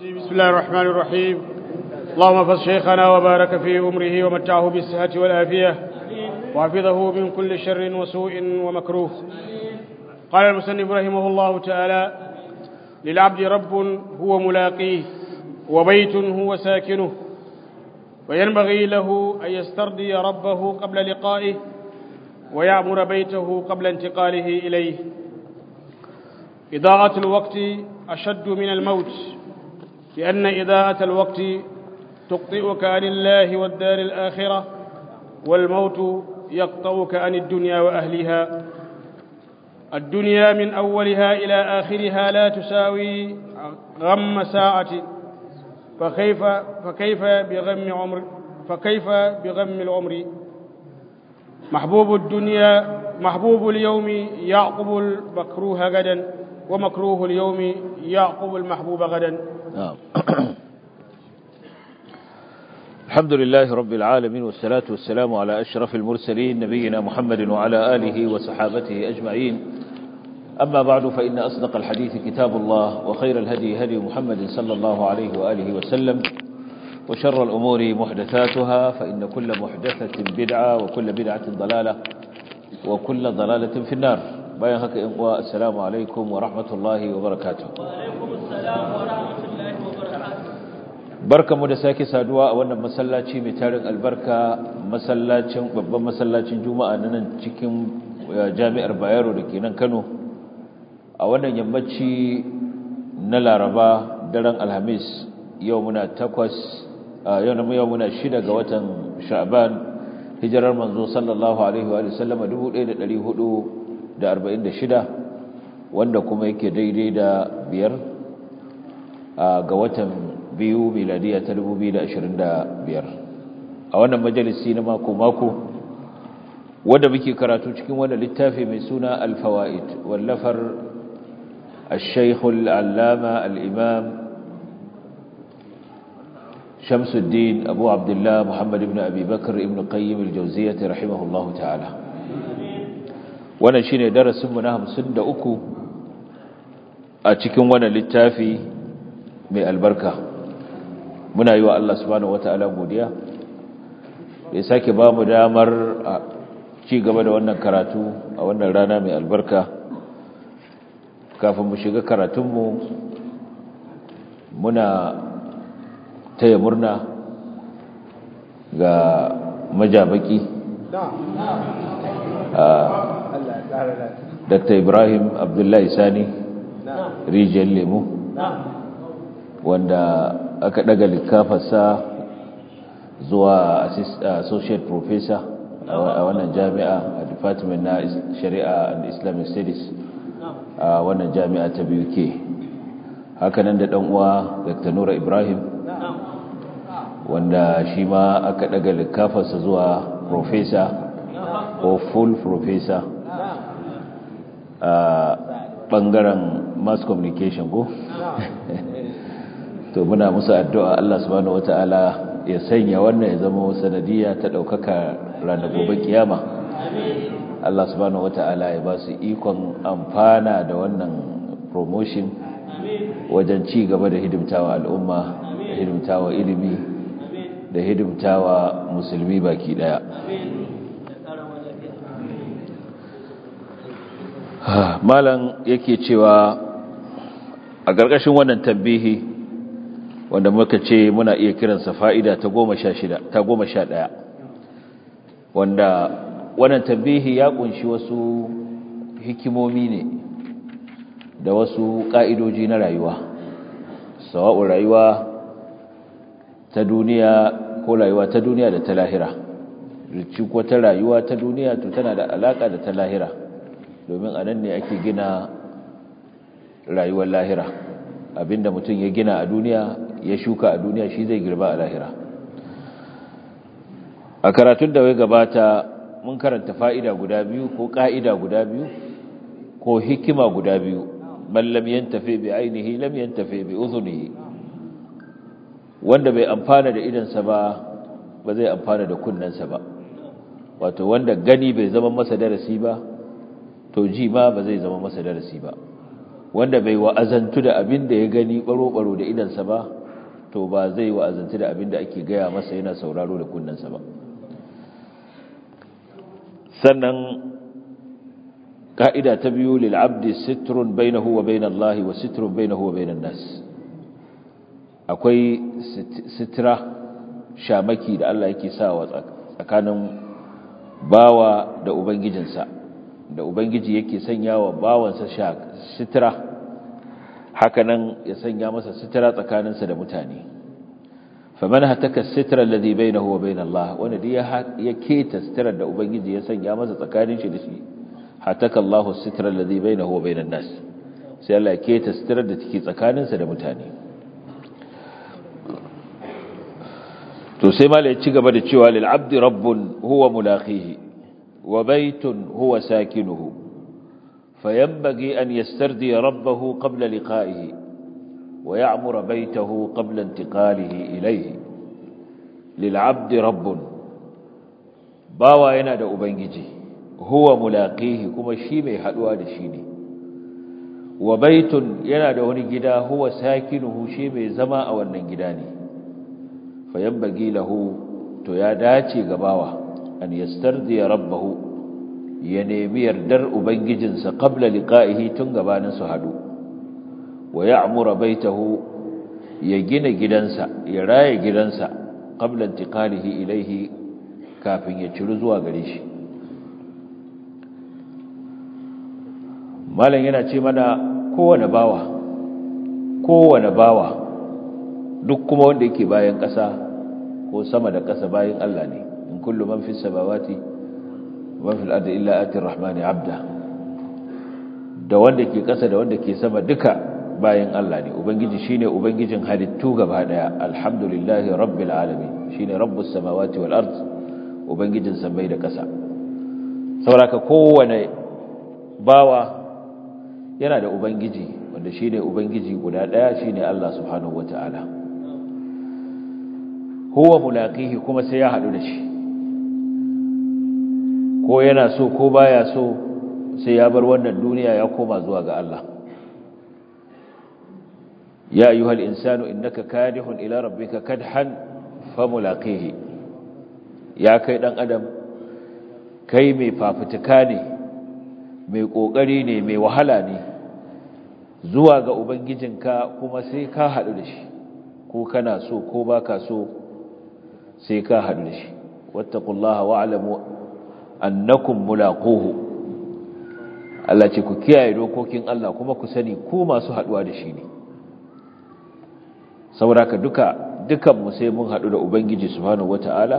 الرجيم بسم الله الرحمن الرحيم اللهم احفظ شيخنا وبارك في أمره ومتعه بالصحة والعافية وحفظه من كل شر وسوء ومكروه قال المسنف رحمه الله تعالى للعبد رب هو ملاقيه وبيت هو ساكنه وينبغي له أن يسترضي ربه قبل لقائه ويعمر بيته قبل انتقاله إليه إضاءة الوقت أشد من الموت لأن إضاءة الوقت تقطئك عن الله والدار الآخرة والموت يقطعك عن الدنيا وأهلها الدنيا من أولها إلى آخرها لا تساوي غم ساعة فكيف فكيف بغم عمر فكيف بغم العمر محبوب الدنيا محبوب اليوم يعقب المكروه غدا ومكروه اليوم يعقب المحبوب غدا نعم الحمد لله رب العالمين والصلاة والسلام على أشرف المرسلين نبينا محمد وعلى آله وصحابته أجمعين أما بعد فإن أصدق الحديث كتاب الله وخير الهدي هدي محمد صلى الله عليه وآله وسلم وشر الأمور محدثاتها فإن كل محدثة بدعة وكل بدعة ضلالة وكل ضلالة في النار bayan haka in uwa assalamu alaikum wa rahmatullahi wa barakatuh barkamu da sake saduwa a wannan masallaci mai tarin albarka masallacin babban masallacin juma'a na nan cikin jami'ar bayero da ke nan kano a wannan yammaci na laraba daren alhamis yau muna takwas yau yau muna shida ga watan sha'ban hijirar manzo sallallahu alaihi wa sallama 1400 da arba'in da shida wanda kuma yake daidai da biyar ga watan biyu miladiya ta dubu biyu da ashirin da biyar a wannan majalisi na mako-mako wanda muke karatu cikin wanda littafi mai suna alfawa'id wallafar الشيخ العلامة الإمام شمس الدين أبو عبد الله محمد بن أبي بكر ابن قيم الجوزية رحمه الله تعالى wannan shine darasin mu na 53 a cikin wannan littafi mai albarka muna yi wa Allah subhanahu wataala godiya ya sake ba mu damar ci gaba da wannan karatu a wannan rana mai albarka kafin mu shiga karatunmu muna taya murna ga majabaki Dr. Ibrahim Abdullahi Sani rijiyar lemu wanda aka daga likafarsa zuwa associate professor a wannan jami'a a department na shari'a and islamic studies a wannan jami'a ta BUK hakanan da uwa Dr. Nura Ibrahim wanda shi ma aka daga likafarsa zuwa professor ko full professor a bangaren mass communication ko to muna musu addu'a Allah subhanahu wata'ala ya sanya wannan ya zama sanadiyya ta daukaka ranar gobe kiyama Allah subhanahu wata'ala ya ba su ikon amfana da wannan promotion wajen ci gaba da hidimtawa al'umma da hidimtawa ilimi da hidimtawa musulmi baki daya malam yake cewa a ƙarƙashin wannan tambihi wanda muka ce muna iya kiransa fa'ida ta goma sha shida ta goma sha ɗaya wanda wannan tambihi ya ƙunshi wasu hikimomi ne da wasu ƙa'idoji na rayuwa sawa'un rayuwa ta duniya ko rayuwa ta duniya da ta lahira rici ko ta rayuwa ta duniya to tana da alaƙa da ta lahira domin a nan ne ake gina rayuwar lahira abinda mutum ya gina a duniya ya shuka a duniya shi zai girba a lahira a karatun da wai gabata mun karanta fa'ida guda biyu ko ƙa'ida guda biyu ko hikima guda biyu man lam yantafi bi ainihi lam yantafi bi uzunihi wanda bai amfana da idansa ba ba zai amfana da kunnensa ba wato wanda gani bai zama masa darasi ba to ji ma ba zai zama masa darasi ba wanda bai wa'azantu da abin da ya gani baro-baro da idansa ba to ba zai wa'azantu da abin da ake gaya masa yana sauraro da kunnensa ba sannan ka'ida ta biyu lil'abdi sitrun bainahu wa bainallahi wa sitrun bainahu wa bainan nas akwai sitira shamaki da Allah yake sawa tsakanin bawa da ubangijinsa da ubangiji yake sanya wa bawansa sitira hakanan ya sanya masa sitira tsakaninsa da mutane faman hataka sitra alladhi bainahu wa bain Allah wanda ya keta sitirar da ubangiji ya sanya masa tsakanin shi da shi hataka Allahu sitra alladhi bainahu wa bainan nas sai Allah ya keta sitirar da take tsakaninsa da mutane to sai mala ya ci gaba da cewa lil abdi rabbun huwa mulaqihi wa baytun huwa sakinuhu fayanbaghi an yastardi rabbahu qabla liqa'ihi wa ya'mura baytahu qabla intiqalihi ilayhi lil abdi rabbun bawa yana da ubangiji huwa mulaqihi kuma shi mai haduwa da shi ne wa baytun yana da wani gida huwa sakinuhu shi mai zama a wannan gida ne fayanbagi lahu to ya dace ga bawa an yastardiya rabbahu ya nemi yardar ubangijinsa qabla liqa'ihi tun gabanin su hadu wa ya'mura baitahu ya gina gidansa ya raye gidansa qabla intiqalihi ilayhi kafin ya ciru zuwa gare shi malam yana ce mana kowane bawa kowane bawa duk kuma wanda yake bayan ƙasa ko sama da ƙasa bayan Allah ne in kullu man fis samawati wa fil ardi illa ati rahmani abda da wanda ke ƙasa da wanda ke sama duka bayan Allah ne ubangiji shine ubangijin halittu gaba daya alhamdulillahi rabbil alamin shine rabbus samawati wal ard ubangijin samai da ƙasa saboda kowane bawa yana da ubangiji wanda shine ubangiji guda daya shine Allah subhanahu wataala huwa mulaqihi kuma sai ya hadu da shi ko yana so ko baya so sai ya bar wannan duniya ya koma zuwa ga Allah ya ayyuhal insanu innaka kadihun ila rabbika kadhan famulaqihi ya kai dan adam kai mai fafutuka ne mai kokari ne mai wahala ne zuwa ga ubangijinka kuma sai ka hadu da shi ko kana so ko baka so sai ka haɗu da shi wattaqullaha wa'lamu annakum mulaquhu Allah ce ku kiyaye dokokin Allah kuma ku sani ku masu haɗuwa da shi ne saboda duka dukan mu sai mun haɗu da ubangiji subhanahu wata'ala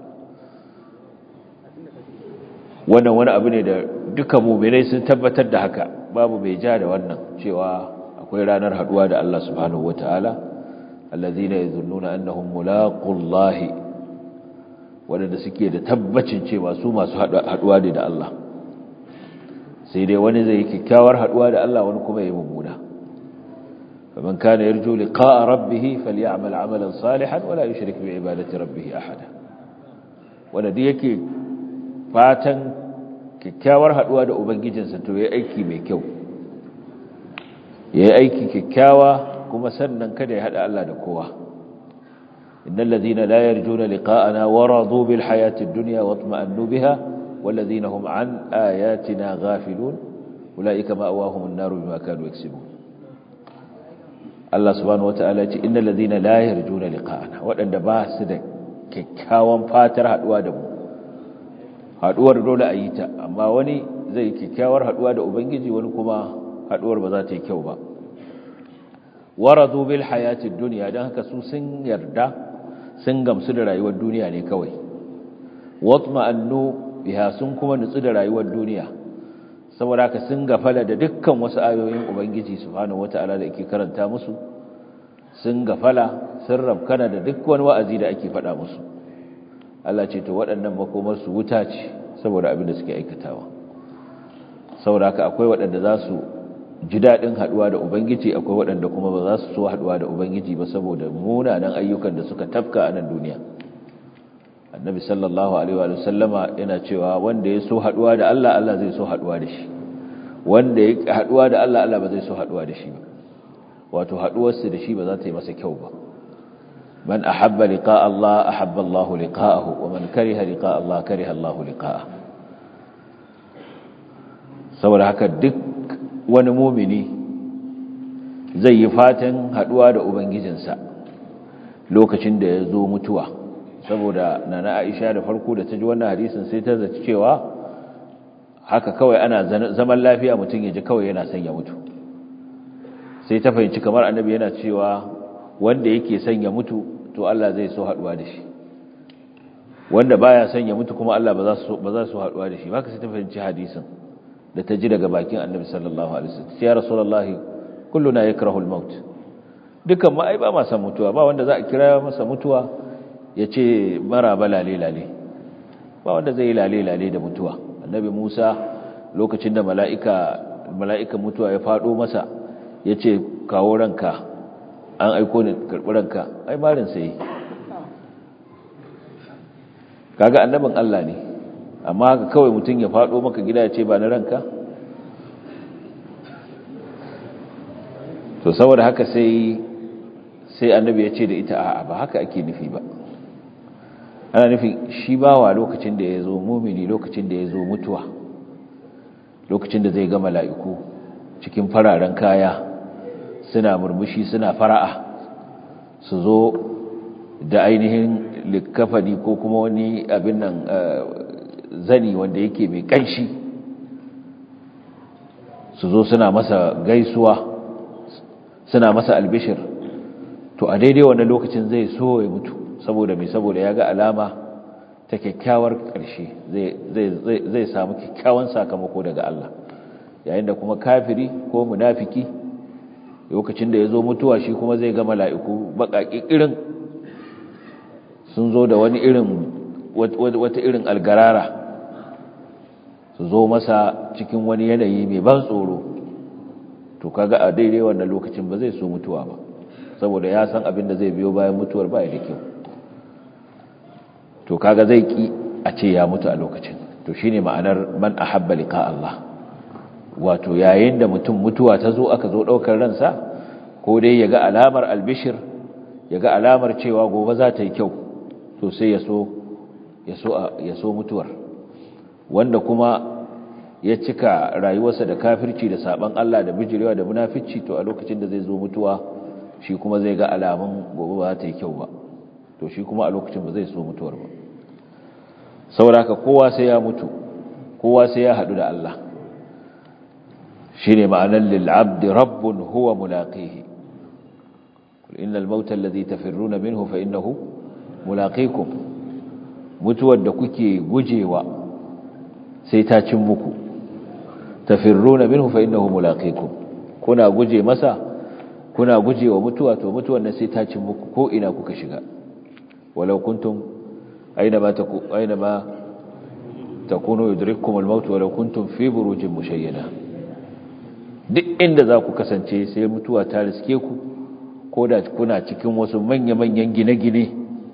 wannan wani abu ne da duka mu'minai sun tabbatar da haka babu mai ja da wannan cewa akwai ranar haɗuwa da Allah subhanahu wata'ala allazina yazunnuna annahum mulaqullahi waɗanda suke da tabbacin cewa su masu haɗuwa ne da Allah sai dai wani zai yi kyakkyawar haɗuwa da Allah wani kuma ya yi mummuna faman kana yarju liqa'a rabbih falyamal 'amalan salihan wala yushrik bi ibadati rabbih ahada wanda duk yake fatan kyakkyawar haɗuwa da ubangijinsa to yayi aiki mai kyau yayi aiki kyakkyawa kuma sannan kada ya hada Allah da kowa إن الذين لا يرجون لقاءنا ورضوا بالحياة الدنيا واطمأنوا بها والذين هم عن آياتنا غافلون أولئك مأواهم النار بما كانوا يكسبون الله سبحانه وتعالى إن الذين لا يرجون لقاءنا وأن باس da kyakkyawan fatar haduwa da mu haduwar dole a yi ta amma wani zai kyakkyawar haduwa da ubangiji wani kuma haduwar ba za ta yi kyau ba waradu bil hayatid dunya dan haka su sun yarda sun gamsu da rayuwar duniya ne kawai watma'annu biha sun kuma nutsu da rayuwar duniya saboda haka sun gafala da dukkan wasu ayoyin ubangiji subhanahu wata'ala da yake karanta musu sun gafala sun rabkana da duk wani wa'azi da ake faɗa musu Allah ce to waɗannan makomar su wuta ce saboda abin da suke aikatawa saboda haka akwai waɗanda za su ji daɗin haɗuwa da Ubangiji akwai waɗanda kuma ba za su so haɗuwa da Ubangiji ba saboda munanan ayyukan da suka tafka a nan duniya. Annabi sallallahu Alaihi wa sallama yana cewa wanda ya so haɗuwa da Allah, Allah zai so haɗuwa da shi. wanda ya haduwa da Allah Allah ba zai so haduwa da shi ba wato haduwarsa da shi ba za ta yi masa kyau ba man ahabba liqa Allah ahabba Allah liqa'ahu wa man kariha liqa Allah kariha Allah liqa'ahu saboda haka duk wani mumini zai yi fatan haduwa da ubangijinsa lokacin da ya zo mutuwa saboda nana Aisha da farko da ta ji wannan hadisin sai ta zaci cewa haka kawai ana zaman lafiya mutum ya ji kawai yana son ya mutu sai ta fahimci kamar annabi yana cewa wanda yake son ya mutu to Allah zai so haduwa da shi wanda baya son ya mutu kuma Allah ba za su ba za su haduwa da shi haka sai ta fahimci hadisin da ta ji daga bakin annabi sallallahu alaihi wasallam ya rasulullahi kulluna yakrahu al-maut dukan ma ai ba ma san mutuwa ba wanda za a kira masa mutuwa ya ce mara ba lale lale ba wanda zai yi lale lale da mutuwa annabi Musa lokacin da mala'ika mala'ikan mutuwa ya fado masa ya ce kawo ranka an aiko ni karɓi ranka ai marin sai kaga annabin Allah ne amma haka kawai mutum ya fado maka gida ya ce ba na ranka to saboda haka sai sai annabi ya ce da ita a'a ba haka ake nufi ba ana nufin shi bawa lokacin da ya zo mumini lokacin da ya zo mutuwa lokacin da zai ga mala'iku cikin fararen kaya suna murmushi suna fara'a su zo da ainihin likafani ko kuma wani abin nan zani wanda yake mai kanshi su zo suna masa gaisuwa suna masa albishir to a daidai wannan lokacin zai so ya mutu saboda mai saboda ya ga alama ta kyakkyawar ƙarshe zai samu kyakkyawan sakamako daga Allah yayin da kuma kafiri ko munafiki lokacin da ya zo mutuwa shi kuma zai ga mala'iku baƙaƙi irin sun zo da wani irin wata irin algarara su zo masa cikin wani yanayi mai ban tsoro to kaga a daidai wannan lokacin ba zai so mutuwa ba saboda ya san abin da zai biyo bayan mutuwar ba da kyau to kaga zai ki a ce ya mutu a lokacin to shine ma'anar man ahabba liqa Allah wato yayin da mutum mutuwa ta zo aka zo daukar ransa ko dai yaga alamar albishir yaga alamar cewa gobe za ta yi kyau to sai ya so ya so ya so mutuwar wanda kuma ya cika rayuwarsa da kafirci da saban Allah da bijirewa da munafici to a lokacin da zai zo mutuwa shi kuma zai ga alamun gobe ba ta yi kyau ba to shi kuma a lokacin ba zai so mutuwar ba sauraka kowa sai ya mutu kowa sai ya haɗu da Allah shi ne ma'anar lil'abdi rabbun huwa mulaqihi kul innal mauta alladhi tafirruna minhu fa innahu mulaqikum mutuwar da kuke gujewa sai ta cin muku tafirruna minhu fa innahu mulaqikum kuna guje masa kuna gujewa mutuwa to mutuwar nan sai ta cin muku ko ina kuka shiga walau kuntum aynama taku aynama takunu yudrikkum al-maut walau kuntum fi burujin mushayyada duk inda za ku kasance sai mutuwa ta riske ku ko da kuna cikin wasu manya-manyan gine-gine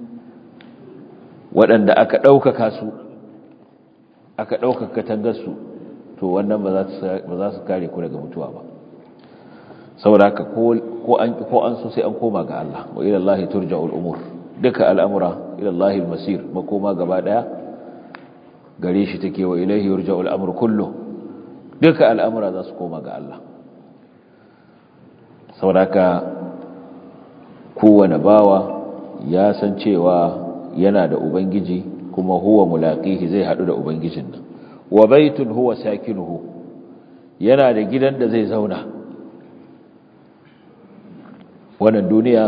waɗanda aka ɗaukaka su aka ɗaukaka katangarsu to wannan ba za su kare ku daga mutuwa ba saboda haka ko an so sai an koma ga Allah wa ila Allah turja'ul umur duka al'amura ila Allah al-masir makoma gaba daya gare shi take wa ilaihi yurja'ul amru kullu duka al'amura za su koma ga Allah saboda haka kowane bawa ya san cewa yana da ubangiji kuma huwa mulaqihi zai hadu da ubangijin nan wa baitun huwa sakinuhu yana da gidan da zai zauna wannan duniya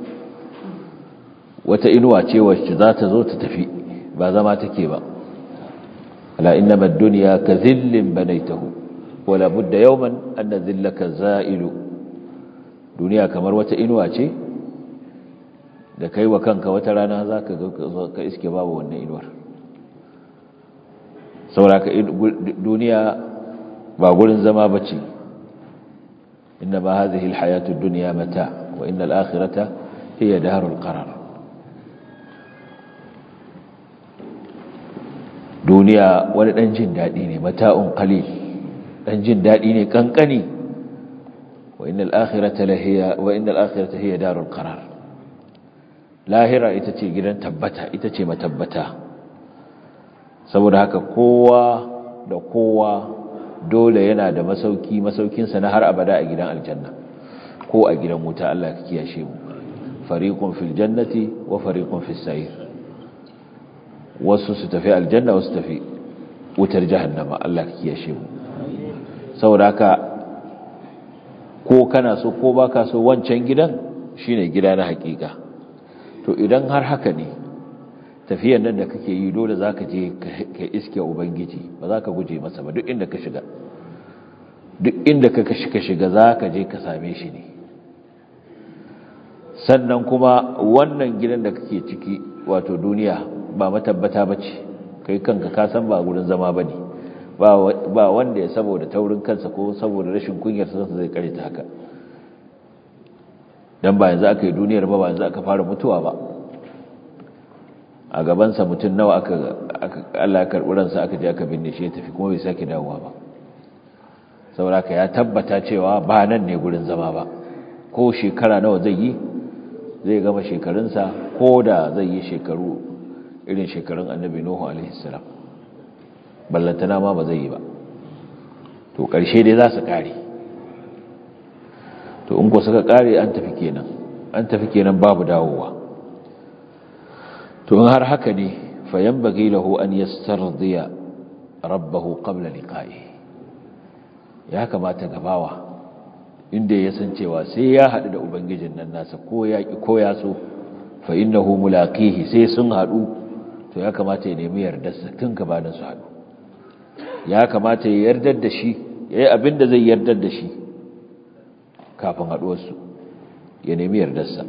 wata inuwa ce wacce za ta zo ta tafi ba zama take ba ala innama ad-dunya ka dhillin banaytahu wala budda yawman an dhillaka za'ilu duniya kamar wata inuwa ce da kai wa kanka wata rana zaka ka iske babu wannan inuwar sauraka duniya ba gurin zama bace إنما هذه الحياة الدنيا متاع وإن الآخرة هي دار القرار دنيا ولدن جن دادي ne mata'un qalil dan jin dadi ne kankani wa innal akhirata lahiya wa innal akhirata hiya darul qarar lahira ita ce gidan tabbata ita ce matabbata saboda haka kowa da kowa dole yana da masauki masaukinsa na har abada a gidan aljanna ko a gidan wuta Allah ka kiyashe mu fariqun fil jannati wa fariqun fis sa'ir wasu su tafi aljanna wasu tafi wutar jahannama Allah ka kiyashe mu saboda haka ko kana so ko baka so wancan gidan shine gida na hakika to idan har haka ne tafiyar nan da kake yi dole zaka je ka iske ubangiji ba za ka guje masa ba duk inda ka shiga duk inda ka shiga za ka je ka same shi ne sannan kuma wannan gidan da kake ciki wato duniya ba matabbata ba ce kai kanka ka san ba gurin zama ba ne ba wanda ya saboda taurin kansa ko saboda rashin kunyar sansa zai kare ta haka don ba yanzu aka yi duniyar ba ba yanzu aka fara mutuwa ba a gabansa mutum nawa aka Allah karɓi ransa aka je aka binne shi ya tafi kuma bai sake dawowa ba saboda ya tabbata cewa ba nan ne gurin zama ba ko shekara nawa zai yi zai gama shekarunsa ko da zai yi shekaru irin shekarun annabi nuhu alaihi salam ballantana ma ba zai yi ba to ƙarshe dai za su ƙare to in ko suka ƙare an tafi kenan an tafi kenan babu dawowa to in har haka ne fayan bagi lahu an yastardiya rabbahu qabla liqa'i ya kamata gabawa inda ya san cewa sai ya haɗu da ubangijin nan nasa ko ya ki ko ya so fa innahu mulaqihi sai sun haɗu to ya kamata ya nemi yardarsa tun gabanin su haɗu ya kamata ya yardar da shi yayi abin da zai yardar da shi kafin haɗuwarsu ya nemi yardarsa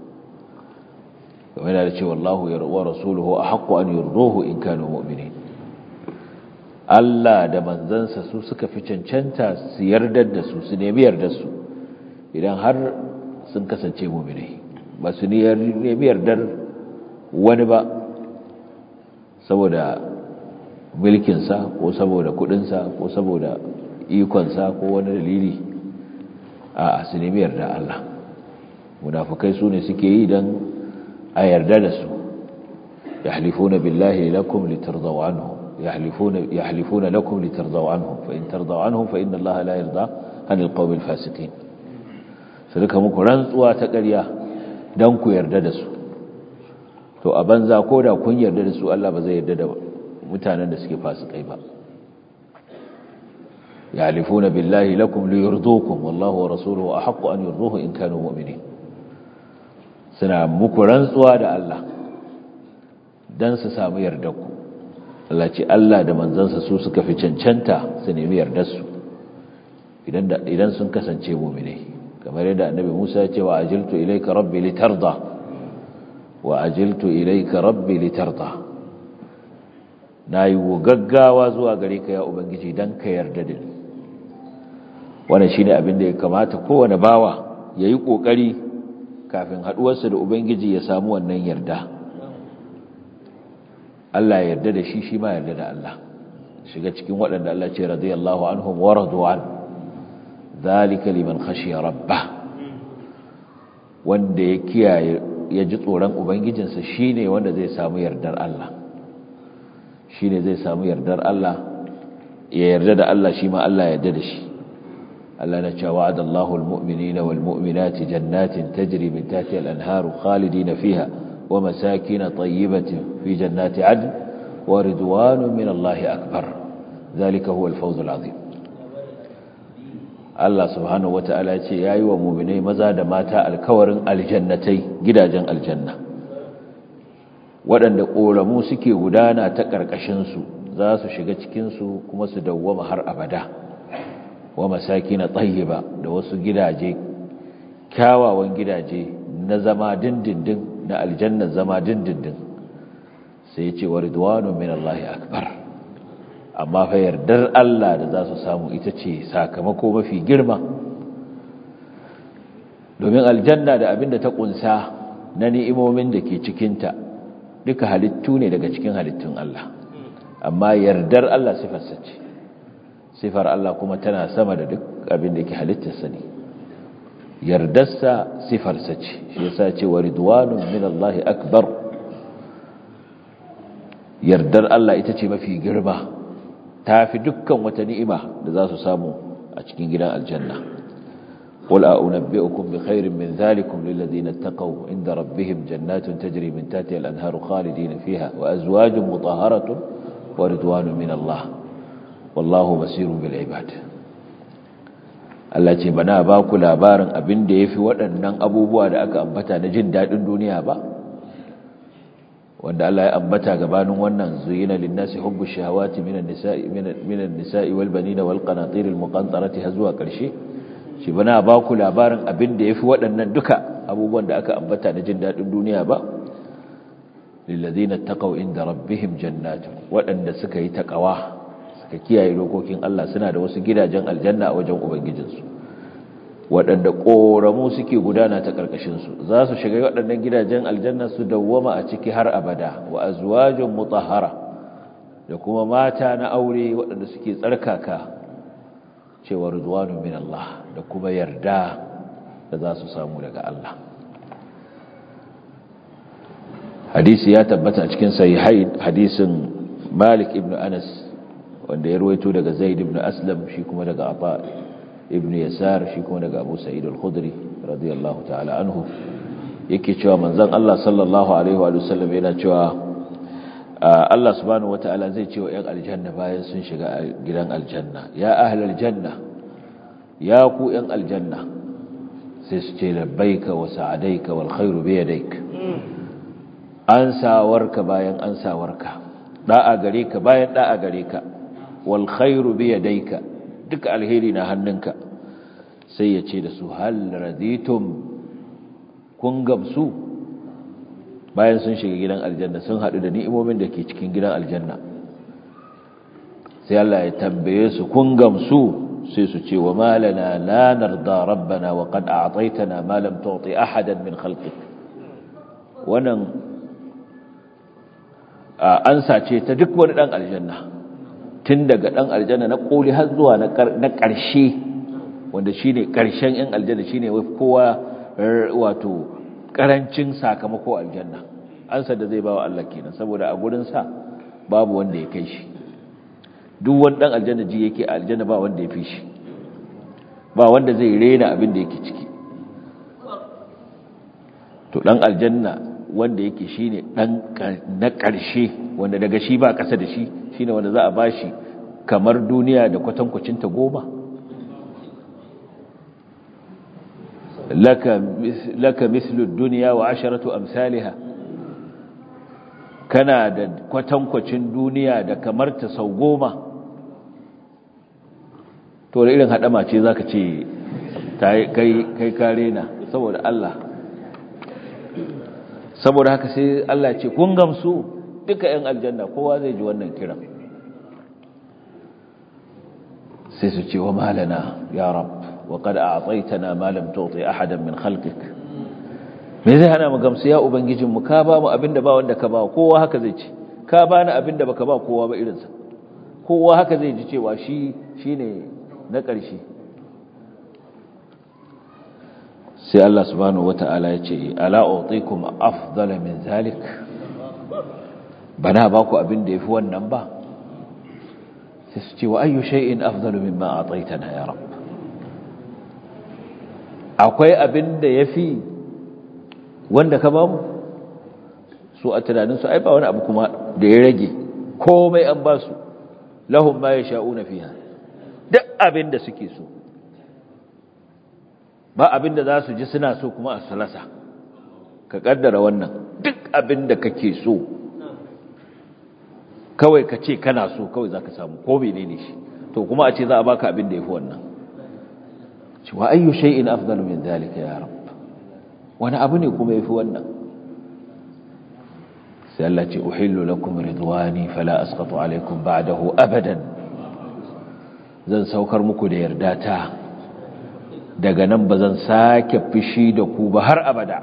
kamar yana da cewa Allahu wa rasuluhu ahaqqu an yurduhu in kanu mu'minin Allah da manzansa su suka fi cancanta su yardar da su su nemi yardar su idan har sun kasance mu'minai ba su nemi yardar wani ba saboda mulkinsa ko saboda kudinsa ko saboda ikonsa ko wani dalili a su nemi yarda Allah munafukai su ne suke yi don a yarda da su yahlifuna billahi lakum litardaw anhum yahlifuna yahlifuna lakum litardaw anhum fa in tardaw anhum fa inna Allah la yarda an alqawm alfasiqin su duka muku rantsuwa ta ƙarya dan ku yarda da su to a banza ko da kun yarda da su Allah ba zai yarda da mutanen da suke fasikai ba yahlifuna billahi lakum liyurdukum wallahu wa rasuluhu ahaqqu an yurduhu in kanu mu'minin suna muku rantsuwa da Allah don su samu yardarku Allah ce Allah da manzansa su suka fi cancanta su nemi yardarsu idan sun kasance muminai kamar yadda annabi Musa ya ce wa ajiltu ilayka rabbi litarda wa ajiltu ilayka rabbi litarda nayi gaggawa zuwa gare ka ya ubangiji dan ka yarda da ni wannan shine abin da ya kamata kowane bawa yayi kokari kafin haduwarsa da Ubangiji ya samu wannan yarda Allah ya yarda da shi shi ma yarda da Allah shiga cikin waɗanda Allah ce radiyallahu anhum wa radu an zalika liman khashiya rabbah wanda ya kiyaye ya ji tsoron ubangijinsa shine wanda zai samu yardar Allah shine zai samu yardar Allah ya yarda da Allah shi ma Allah ya yarda da shi Allah na cewa wa'ada Allahu al-mu'minina wal mu'minati jannatin tajri min tahtiha al-anharu khalidina fiha wa masakin tayyibatin fi jannati 'adn wa ridwanun min Allah akbar zalika huwa al-fawz al-'azim Allah subhanahu wata'ala ya ce yayi wa mu'minai maza da mata alkawarin aljannatai gidajen aljanna waɗanda ƙoramu suke gudana ta ƙarƙashinsu za su shiga cikinsu kuma su dawwama har abada wa masaki na tsayiba da wasu gidaje kyawawan gidaje na zama dindindin na aljannar zama dindindin sai ce wa ridwanu min Allah akbar amma fa yardar Allah da za su samu ita ce sakamako mafi girma domin aljanna da abin da ta kunsa na ni'imomin da ke cikinta duka halittu ne daga cikin halittun Allah amma yardar Allah sifarsa ce sifar Allah kuma tana sama da duk abin da yake halittarsa ne yardarsa sifarsa ce shi yasa ce wa ridwanun min Allah akbar yardar Allah ita ce mafi girma tafi dukkan wata ni'ima da za su samu a cikin gidan aljanna قل أنبئكم بخير من ذلكم للذين اتقوا عند ربهم جنات تجري من تحتها الأنهار خالدين فيها وأزواج مطهرة ورضوان من الله والله بصير بالعباد Allah ce bana ba ku labarin abin da ya fi waɗannan abubuwa da aka ambata na jin daɗin duniya ba wanda Allah ya ambata gabanin wannan zuyina linnasi hubbu shahawati minan nisa'i minan nisa'i wal banina wal qanatir al muqantarati har zuwa ƙarshe shi bana ba ku labarin abin da ya fi waɗannan duka abubuwan da aka ambata na jin daɗin duniya ba lillazina taqaw inda rabbihim jannatun waɗanda suka yi taqawa suka kiyaye dokokin Allah suna da wasu gidajen aljanna a wajen ubangijinsu waɗanda ƙoramu suke gudana ta ƙarƙashinsu za su shiga waɗannan gidajen aljanna su dawwama a ciki har abada wa azwajun mutahhara da kuma mata na aure waɗanda suke tsarkaka cewa ridwanu min Allah da kuma yarda da za su samu daga Allah hadisi ya tabbata a cikin sahihain hadisin Malik ibn Anas wanda ya ruwaito daga Zaid ibn Aslam shi kuma daga Ata ibn Yasar shi kuma daga Abu Sa'id al-Khudri radiyallahu ta'ala anhu yake cewa manzon Allah sallallahu alaihi wa sallam yana cewa Allah subhanahu wata'ala zai ce wa 'yan aljanna bayan sun shiga gidan aljanna ya ahlal janna ya ku 'yan aljanna sai su ce labbaika wa sa'adaika wal khairu bi yadayk an sawarka bayan an sawarka da'a gare ka bayan da'a gare ka wal khairu bi yadayka duk alheri na hannunka sai ya ce da su hal raditum kun gamsu bayan sun shiga gidan aljanna sun haɗu da ni'imomin da ke cikin gidan aljanna sai Allah ya tambaye su kun gamsu sai su ce wa malana la narda rabbana wa qad a'taytana ma lam tu'ti ahadan min khalqik wannan an sace ta duk wani dan aljanna tun daga dan aljanna na koli har zuwa na ƙarshe wanda shine ƙarshen yan aljanna shine kowa wato karancin sakamako aljanna ansa da zai bawa Allah kenan saboda a gurin sa babu wanda ya kai shi duk wani dan aljanna ji yake a aljanna ba wanda ya fi shi ba wanda zai rena abin da yake ciki to dan aljanna wanda yake shine dan na karshe wanda daga shi ba kasa da shi shine wanda za a bashi kamar duniya da kwatankwacin ta goma laka laka mislu dunya wa asharatu amsalha kana da kwatankwacin duniya da kamar ta sau goma to da irin hadama ce zaka ce kai kai kare na saboda Allah saboda haka sai Allah ce kun gamsu duka yan aljanna kowa zai ji wannan kiran sai su ce wa malana ya rab wa qad a'taytana ma lam tu'ti ahadan min khalqik me zai hana mu gamsu ya ubangijin mu ka ba mu abinda ba wanda ka ba kowa haka zai ce ka bani abinda baka ba kowa ba irinsa kowa haka zai ji cewa shi shine na ƙarshe sai Allah subhanahu wata'ala ya ce ala utikum afdala min zalik bana ba ku abin da yafi wannan ba sai su ce wa ayyu shay'in afdalu mimma ataitana ya rabb akwai abin da yafi wanda ka ba mu su a tunanin su ai ba wani abu kuma da ya rage komai an ba su lahum ma yasha'una fiha duk abin da suke so ba abin da za su ji suna so kuma a salasa ka kaddara wannan duk abin da kake so kawai ka ce kana so kawai za ka samu ko menene shi to kuma a ce za a baka abin da ya fi wannan cewa ayyu shay'in afdalu min dhalika ya rab wani abu ne kuma ya fi wannan sai Allah ce uhillu lakum ridwani fala asqatu alaykum ba'dahu abadan zan saukar muku da yarda ta daga nan ba zan sake fishi da ku ba har abada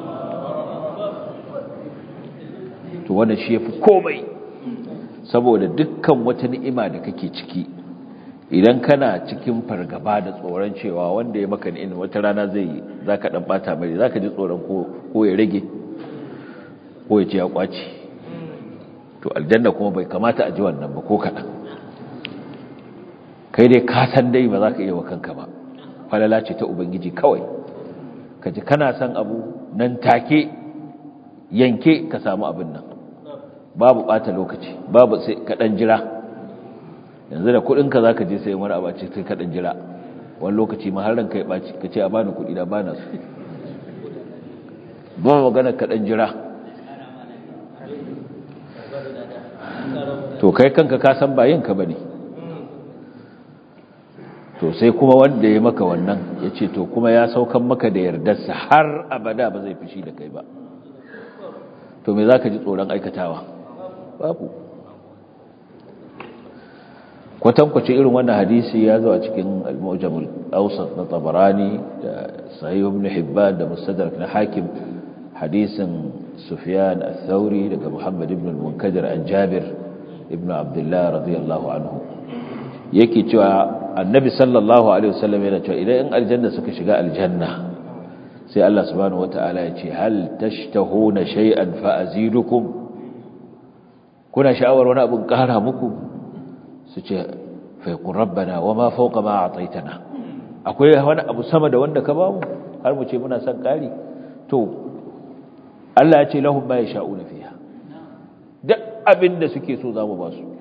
to wannan shi yafi komai saboda dukkan wata ni'ima da kake ciki idan kana cikin fargaba da tsoron cewa wanda ya maka ni'in wata rana zai za ka ɗan ɓata mai za ka ji tsoron ko ya rage ko ya ce ya ƙwaci to aljanna kuma bai kamata a ji wannan ba ko kaɗan kai dai ka san dai ba za ka iya wa kanka ba falala ce ta ubangiji kawai ka ji kana son abu nan take yanke ka samu abin nan babu ɓata lokaci babu sai kaɗan jira yanzu da kudinka za ka je sai wani abaci sai kaɗan jira wani lokaci ma har ranka ya ɓaci ka ce a bani kudi da bana su ba magana kaɗan jira to kai kanka ka san ba yinka ba ne to sai kuma wanda ya maka wannan ya ce to kuma ya saukan maka da yardarsa har abada ba zai fushi da kai ba to me za ka ji tsoron aikatawa babu kwatankwacin irin wannan hadisi ya zo a cikin al-mu'jamul awsat na tabarani da sahih ibn hibban da mustadrak na hakim hadisin sufyan ath-thauri daga muhammad ibn al-munkadir an jabir ibn abdullah radiyallahu anhu yake cewa annabi sallallahu alaihi wasallam yana cewa idan in aljanna suka shiga aljanna sai Allah subhanahu wataala ya ce hal tashtahuna shay'an fa azidukum kuna sha'awar wani abin kara muku su ce faikun rabbana wa ma fauka ma a tsaitana akwai wani abu sama da wanda ka bamu har mu ce muna son ƙari to Allah ya ce lahun ma ya sha'u na fiya duk abin da suke so za mu ba su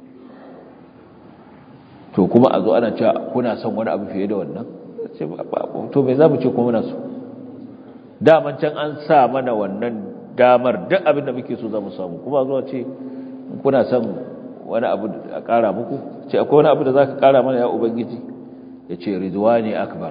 to kuma a zo ana cewa kuna son wani abu fiye da wannan to mai za mu ce kuma muna so daman can an sa mana wannan damar duk abin da muke so za mu samu kuma zuwa ce kuna son wani abu a ƙara muku ce akwai wani abu da za ka ƙara mana ya ubangiji ya ce ridwani akbar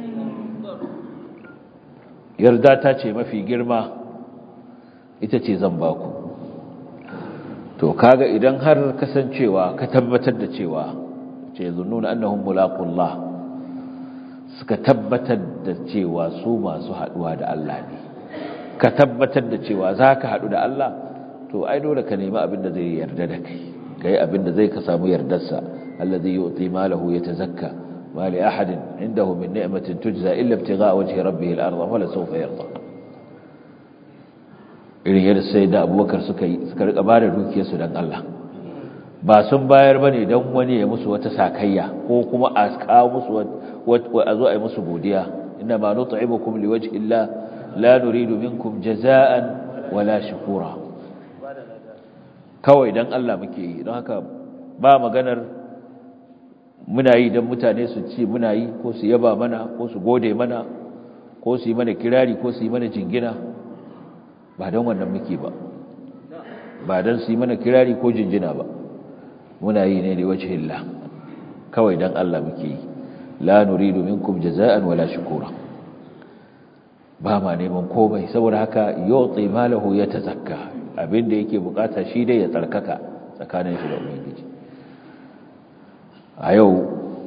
yarda ta ce mafi girma ita ce zan baku to kaga idan har kasancewa ka tabbatar da cewa ce zunnuna annahum mulaqullah suka tabbatar da cewa su masu haduwa da Allah ne ka tabbatar da cewa zaka hadu da Allah to ai dole ka nemi abin da zai yarda da kai kai abinda zai ka samu yardarsa alladhi yu'ti malahu yatazakka ma li ahadin indahu min ni'matin tujza illa ibtigha'a wajhi rabbih al-ardha wala sawfa yarda irin yadda sai da abubakar suka yi suka rika bada dukiyar su dan Allah ba sun bayar bane dan wani ya musu wata sakayya ko kuma a kawo musu a zo a yi musu godiya inna ma nut'imukum liwajhi Allah la nuridu minkum jazaa'an wala shukura kawai don Allah muke yi don haka ba maganar muna yi don mutane su ce muna yi ko su yaba mana ko su gode mana ko su yi mana kirari ko su yi mana jingina ba don wannan muke ba ba don su yi mana kirari ko jinjina ba muna yi ne da wace hilla kawai don Allah muke yi la nuridu minkum jaza'an wala shukura ba ma neman komai saboda haka yu'ti malahu yatazakka abinda yake bukata shi dai ya tsarkaka tsakanin shi da ubangiji a yau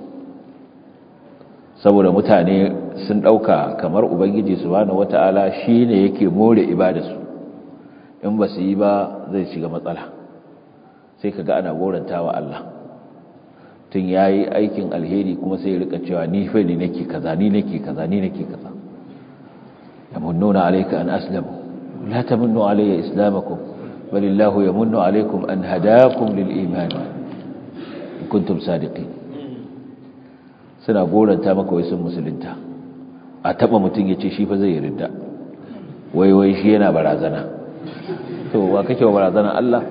saboda mutane sun dauka kamar ubangiji subhanahu wataala shine yake more ibadarsu in ba su yi ba zai shiga matsala sai kaga ana gorantawa Allah tun yayi aikin alheri kuma sai ya rika cewa ni fa ni nake kaza ni nake kaza ni nake kaza yamunnuna alayka an aslamu la tamunnu alayya islamakum bal illahu yamunnu alaykum an hadakum lil iman in kuntum sadiqin suna goranta maka wai sun musulunta a taba mutun yace shi fa zai yarda wai wai shi yana barazana to wa kake wa barazana Allah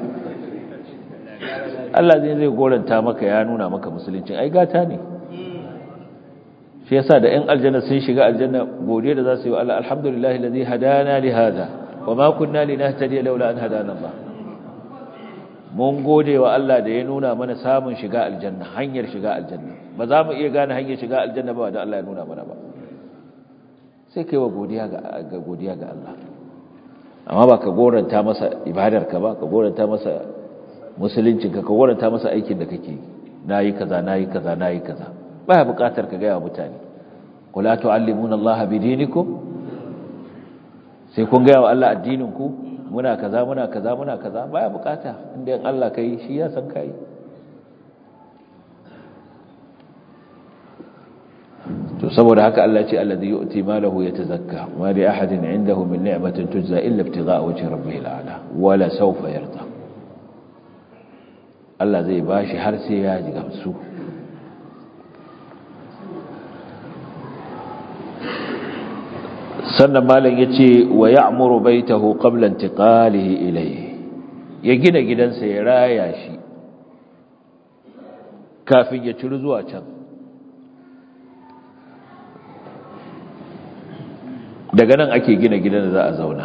Allah zai zai goranta maka ya nuna maka musuluncin ai gata ne shi yasa da ƴan aljanna sun shiga aljanna godiya da za su yi wa Allah alhamdulillahi alladhi hadana li hada wa ma kunna linahtadiya laula an hadana Allah mun gode wa Allah da ya nuna mana samun shiga aljanna hanyar shiga aljanna ba za mu iya gane hanyar shiga aljanna ba da Allah ya nuna mana ba sai kai wa godiya ga godiya ga Allah amma ba ka goranta masa ibadarka ba ka goranta masa musuluncinka ka goranta masa aikin da kake nayi kaza nayi kaza nayi kaza baya bukatar ka gaya wa mutane kula tu'allimuna Allah bidinikum sai kun gaya wa Allah addinin ku muna kaza muna kaza muna kaza baya bukata inda in Allah kai shi ya san kai saboda haka Allah ce alladhi yu'ti malahu yatazakka wa li ahadin 'indahu min ni'matin tujza illa ibtigha'a wajhi rabbih al'ala wala sawfa yarda Allah zai bashi har sai ya ji gamsu sannan malam yace wa ya'muru baitahu qabla intiqalihi ilayhi ya gina gidansa ya raya shi kafin ya ciri zuwa can daga nan ake gina gidan da za a zauna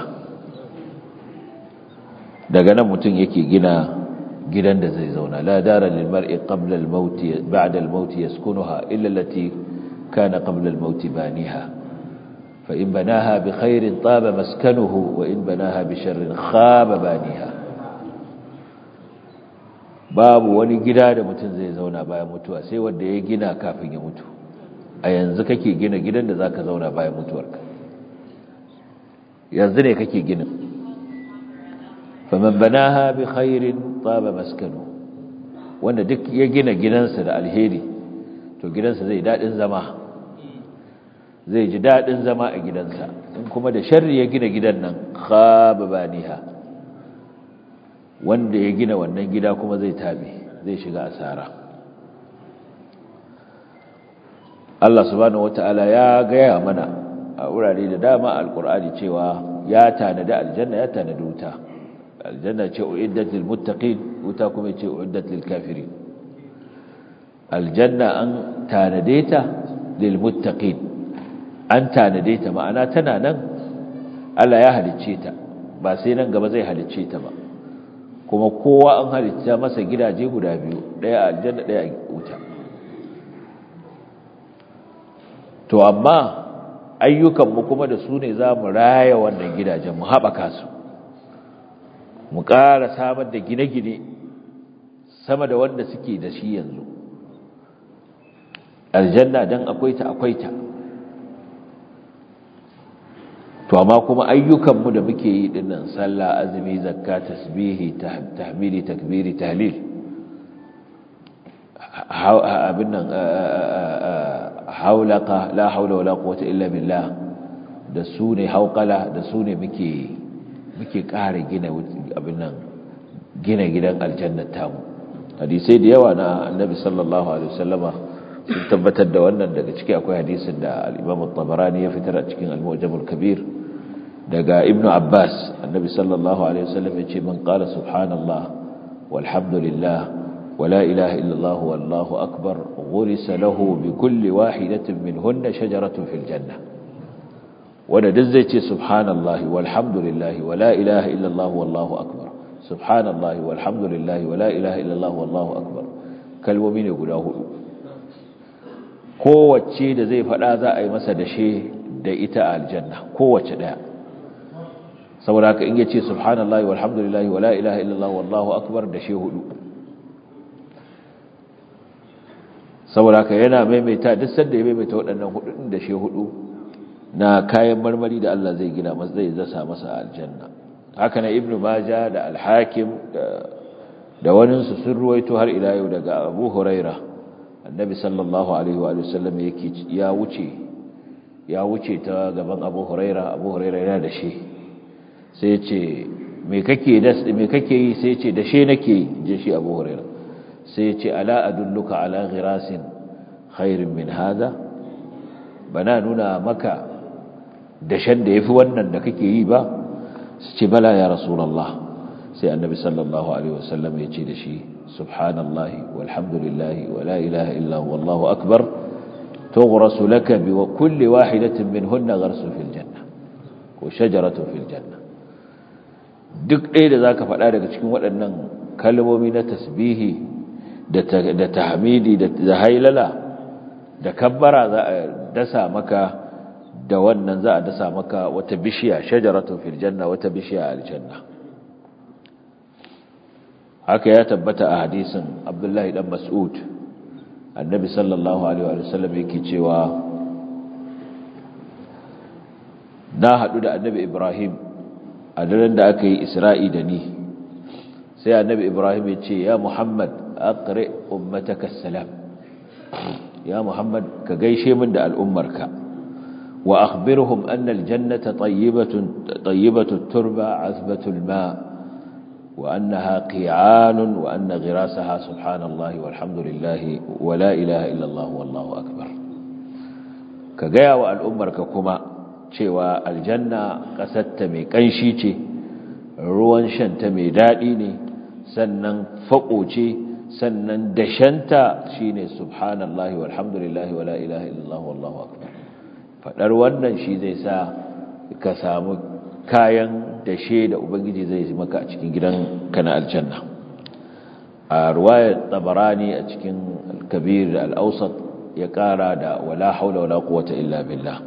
daga nan mutum yake gina gidan da zai zauna la dara lil mar'i qabla al maut ba'da al maut yaskunuha illa allati kana qabla al maut baniha fa in banaha bi khairin taba maskanuhu wa in banaha bi sharrin khaba baniha babu wani gida da mutum zai zauna bayan mutuwa sai wanda ya gina kafin ya mutu a yanzu kake gina gidan da zaka zauna bayan mutuwarka yanzu ne kake ginin faman banaha bi khairin taba maskanu wanda duk ya gina gidansa da alheri to gidansa zai dadin zama zai ji dadin zama a gidansa in kuma da sharri ya gina gidan nan khaba baniha wanda ya gina wannan gida kuma zai tabe zai shiga asara Allah subhanahu wataala ya gaya mana a wurare da dama alkur'ani cewa ya tanadi aljanna ya tanadi wuta aljanna ce uiddat lil muttaqin wuta kuma ce uiddat lil kafirin aljanna an tanade ta lil muttaqin an tanade ta ma'ana tana nan Allah ya halicce ta ba sai nan gaba zai halicce ta ba kuma kowa an halicce masa gidaje guda biyu daya aljanna daya wuta to amma ayyukanmu kuma da su ne za mu raya wannan gidajen mu haɓaka su mu ƙara samar da gine-gine sama da wanda suke da shi yanzu aljanna don akwai ta akwai ta to amma kuma ayyukanmu da muke yi dinnan sallah azumi zakka tasbihi tahmidi takbiri tahlil abin nan haulaka la haula wala quwwata illa billah da su ne hauqala da su ne muke muke ƙara gina abin nan gina gidan aljannar tamu hadisai da yawa na annabi sallallahu alaihi wasallama sun tabbatar da wannan daga ciki akwai hadisin da al-Imam at-Tabarani ya fitar a cikin al-Mu'jam al-Kabir daga Ibn Abbas annabi sallallahu alaihi wasallam ya ce man qala subhanallah walhamdulillah ولا إله إلا الله والله أكبر غرس له بكل واحدة منهن شجرة في الجنة وندزيت سبحان الله والحمد لله ولا إله إلا الله والله أكبر سبحان الله والحمد لله ولا إله إلا الله والله أكبر كالومين يقوله kowace da zai faɗa za a yi masa dashe da ita a aljanna kowace ɗaya saboda haka in yace subhanallahi walhamdulillahi wala ilaha illallah wallahu akbar dashe hudu saboda haka yana maimaita duk sanda ya maimaita waɗannan hudun da shi hudu na kayan marmari da Allah zai gina masa zai zasa masa aljanna haka na ibnu majah da al-hakim da da wani su sun ruwaito har ila yau daga abu huraira annabi sallallahu alaihi wa sallam yake ya wuce ya wuce ta gaban abu huraira abu huraira yana da shi sai ya ce me kake da me kake yi sai ya ce da shi nake je shi abu huraira sai ce ala adulluka ala ghirasin khairin min hada bana nuna maka dashen da yafi wannan da kake yi ba su ce bala ya rasulullah sai annabi sallallahu alaihi wasallam ya ce da shi subhanallahi walhamdulillahi wala ilaha illa huwa wallahu akbar tughrasu laka bi kulli wahidatin minhunna gharsun fil janna ko shajaratun fil janna duk ɗaya da zaka faɗa daga cikin waɗannan kalmomi na tasbihi da tahmidi da hailala da kabbara za a dasa maka da wannan za a dasa maka wata bishiya shajaratun fil janna wata bishiya aljanna haka ya tabbata a hadisin Abdullahi dan Mas'ud annabi sallallahu alaihi wa sallam yake cewa na hadu da annabi Ibrahim a daren da aka yi Isra'i da ni sai annabi Ibrahim ya ce ya Muhammad aqri ummataka salam ya muhammad ka gaishe min da al'ummarka wa akhbirhum anna aljannata tayyibatun tayyibatu turba azbatu alma wa annaha qi'anun wa anna ghirasaha subhanallahi walhamdulillahi wa la ilaha illa allah wallahu akbar ka gaya wa al'ummarka kuma cewa aljanna ƙasarta mai ƙanshi ce ruwan shanta mai daɗi ne sannan faƙo ce sannan dashanta shi ne subhanallahi walhamdulillahi wa la ilaha illallah wallahu akbar faɗar wannan shi zai sa ka samu kayan dashe da ubangiji zai maka a cikin gidan kana aljanna a ruwayar tabarani a cikin alkabir da al'ausat ya ƙara da wala haula wala quwwata illa billah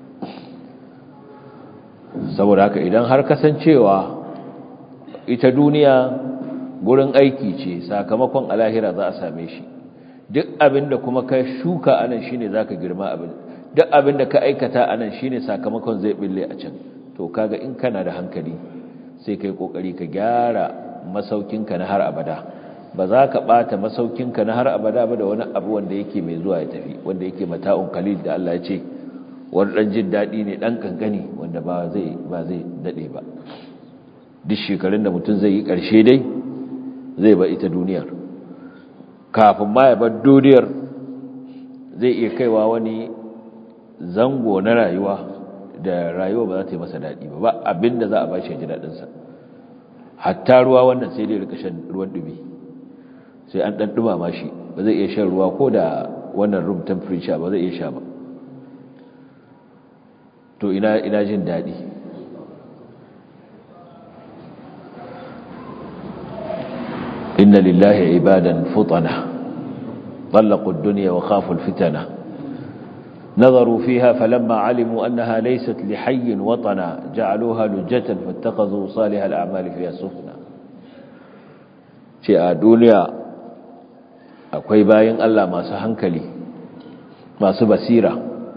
saboda haka idan har kasancewa ita duniya gurin aiki ce sakamakon alahira za a same shi duk abinda kuma ka shuka anan shine zaka girma abin duk abinda ka aikata anan shine sakamakon zai bille a can to kaga in kana da hankali sai kai kokari ka gyara masaukinka na har abada ba za ka bata masaukinka na har abada ba da wani abu wanda yake mai zuwa ya tafi wanda yake mata'un qalil da Allah ya ce wani ɗan jin daɗi ne ɗan ƙanƙani wanda ba zai ba zai daɗe ba duk shekarun da mutum zai yi ƙarshe dai zai ba ita duniyar kafin ma ya bar duniyar zai iya kaiwa wani zango na rayuwa da rayuwa ba za ta yi masa daɗi ba ba abinda za a ba shi ji daɗinsa hatta ruwa wannan sai dai rika shan ruwan ɗumi sai an ɗan ɗumama shi ba zai iya shan ruwa ko da wannan room temperature ba zai iya sha ba to ina ina jin daɗi inna lillahi ibadan futana طلقوا الدنيا وخافوا الفتنة نظروا فيها فلما علموا أنها ليست لحي وطنا جعلوها لجة فاتخذوا صالح الأعمال فيها سفنا شيء دنيا akwai bayan Allah masu hankali masu basira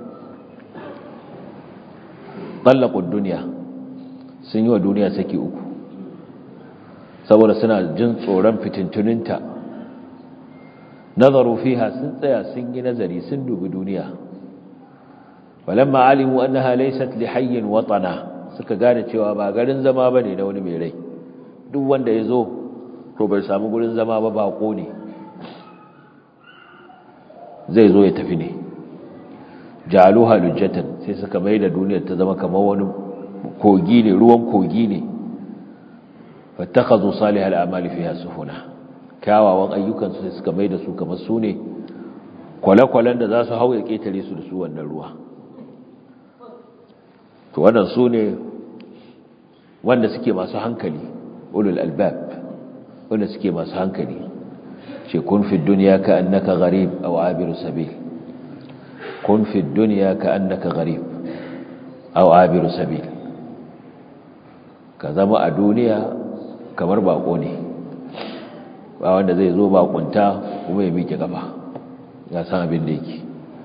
tsallakun duniya sun yi wa duniya saki uku saboda suna jin tsoron fitintuninta nazaru fiha sun tsaya sun yi nazari sun dubi duniya walamma alimu annaha laysat li hayyin watana suka gane cewa ba garin zama bane na wani mai rai duk wanda ya zo to bai samu gurin zama ba bako ne zai zo ya tafi ne jaluha lujjatan sai suka mai da duniyar ta zama kamar wani kogi ne ruwan kogi ne fattakazu salihal amali fiha sufuna kyawawan ayyukan su sai suka mai da su kamar su ne kwale-kwalen da za su hau ya ketare su da su wannan ruwa to wannan su ne wanda suke masu hankali ulul albab wanda suke masu hankali ce kun fi duniya ka annaka gharib aw abiru sabil kun fi duniya ka annaka gharib aw abiru sabil ka zama a duniya kamar bako ne ba wanda zai zo bakunta kuma ya miƙe gaba ya san abin da yake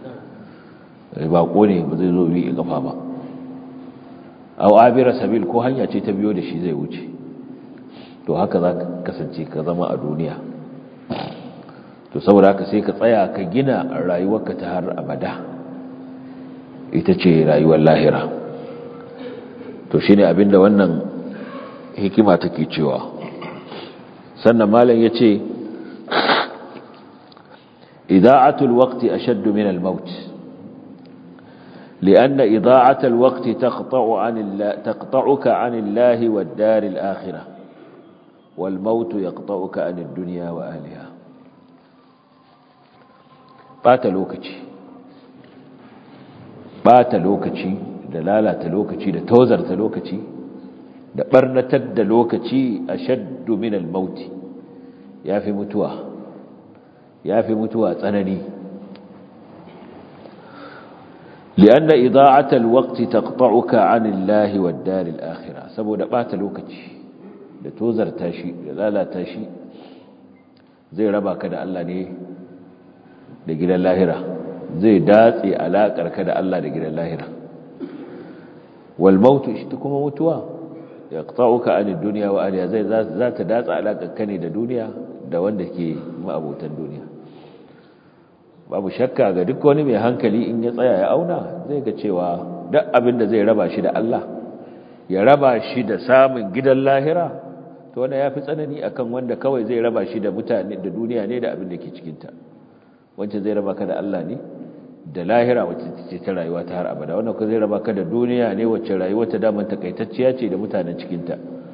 bako ne ba zai zo miƙe gaba ba aw abiru sabil ko hanya ce ta biyo da shi zai wuce to haka za ka kasance ka zama a duniya to saboda haka sai ka tsaya ka gina rayuwarka ta har abada ita ce rayuwar lahira to shine abinda wannan hikima take cewa sannan malam yace ida'atul waqti ashaddu min al-maut لأن إضاعة الوقت تقطع عن الله تقطعك عن الله والدار الآخرة والموت يقطعك عن الدنيا وأهلها bata lokaci bata lokaci da lalata lokaci da tozarta lokaci da barnatar da lokaci ashaddu min al-maut yafi mutuwa yafi mutuwa tsanani لأن إضاعة الوقت تقطعك عن الله والدار الآخرة saboda bata lokaci da tozarta shi da lalata shi zai raba ka da Allah ne da gidan lahira zai datse alakar ka da Allah da gidan lahira wal mautu shi kuma mutuwa yaqta'uka anid dunya wa ahliha zai za ta datsa alakar ka ne da duniya da wanda ke ma'abotan duniya babu shakka ga duk wani mai hankali in ya tsaya ya auna zai ga cewa duk abin da zai raba shi da Allah ya raba shi da samun gidan lahira to wanda ya fi tsanani akan wanda kawai zai raba shi da mutane da duniya ne da abin da ke cikinta wancan zai raba ka da Allah ne da lahira wacce ce ta rayuwa ta har abada wannan ko zai raba ka da duniya ne wacce rayuwa ta daman takaitacciya ce da mutanen cikinta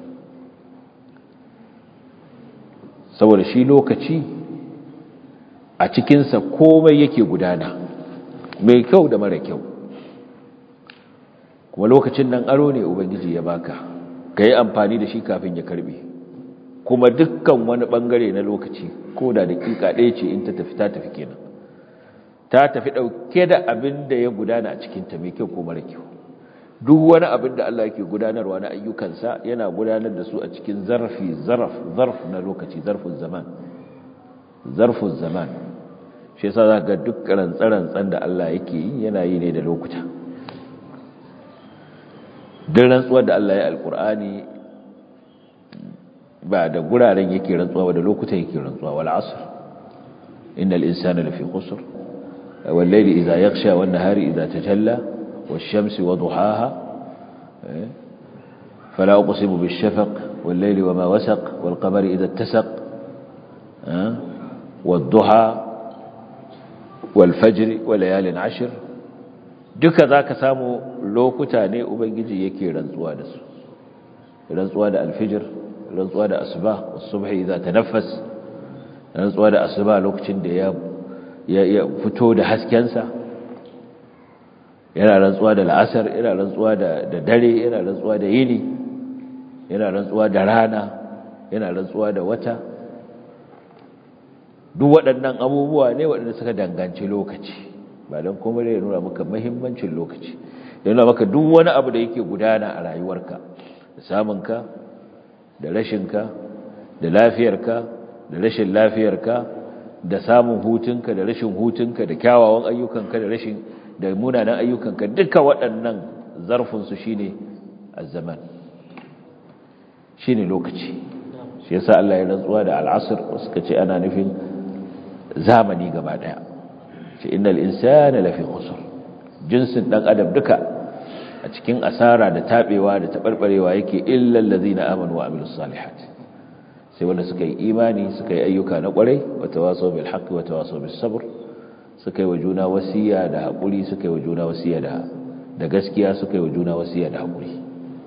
saboda shi lokaci a cikinsa komai yake gudana mai kyau da mara kyau kuma lokacin nan aro ne ubangiji ya baka ka yi amfani da shi kafin ya karbe kuma dukkan wani bangare na lokaci ko da dakika ɗaya ce in ta tafi ta tafi kenan ta tafi ɗauke da abin da ya gudana a cikinta mai kyau ko mara kyau duk wani abin da Allah yake gudanarwa na ayyukansa yana gudanar da su a cikin zarfi zarf zarf na lokaci zarfin zaman zarfin zaman shi yasa za ga duk rantsarantsan da Allah yake yi yana yi ne da lokuta duk rantsuwar da Allah ya alkur'ani ba da guraren yake rantsuwa ba da lokutan yake rantsuwa wal asr innal insana lafi khusr wal layli idha yaghsha wan nahari idha tajalla wash shamsi wa duhaha fala uqsimu bish shafaq wal layli wama wasaq wal qamari idha ittasaq wad duha wal fajr wa layalin ashr duka zaka samu lokuta ne ubangiji yake rantsuwa da su rantsuwa da alfijir rantsuwa da asuba wasubhi idza tanaffas rantsuwa da asuba lokacin da ya ya fito da haskensa yana rantsuwa da la'asar yana rantsuwa da da dare yana rantsuwa da yini yana rantsuwa da rana yana rantsuwa da wata duk waɗannan abubuwa ne waɗanda suka danganci lokaci ba don kuma ya nuna maka muhimmancin lokaci ya nuna maka duk wani abu da yake gudana a rayuwarka da samunka da rashinka da lafiyarka da rashin lafiyarka da samun hutunka da rashin hutunka da kyawawan ayyukanka da rashin da munanan ayyukanka duka waɗannan zarfinsu shine azzaman shine lokaci shi yasa Allah ya rantsuwa da al'asr suka ce ana nufin zamani gaba daya ce innal insana lafi khusr jinsin dan adam duka a cikin asara da tabewa da tabarbarewa yake illa allazina amanu wa amilus salihat sai wanda suka yi imani suka yi ayyuka na kwarai wa tawasaw bil haqqi wa tawasaw bis sabr suka yi wa juna wasiya da hakuri suka yi wa juna wasiya da da gaskiya suka yi wa juna wasiya da hakuri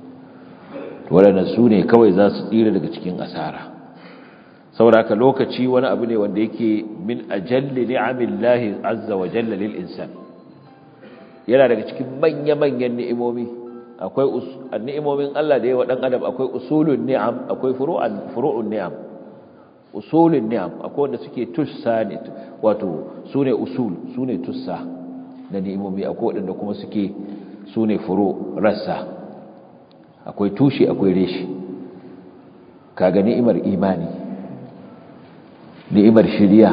to wadannan su ne kawai za su tsira daga cikin asara saboda haka lokaci wani abu ne wanda yake min ajalli ni'amillahi azza wa jalla lil insan yana daga cikin manya-manyan ni'imomi akwai ni'imomin Allah da yawa dan adam akwai usulun ni'am akwai furu'an furu'un ni'am usulun ni'am akwai wanda suke tussa ne wato sune usul sune tussa na ni'imomi akwai wanda kuma suke sune furu rassa akwai tushe akwai reshi kaga ni'imar imani ni'imar shiriya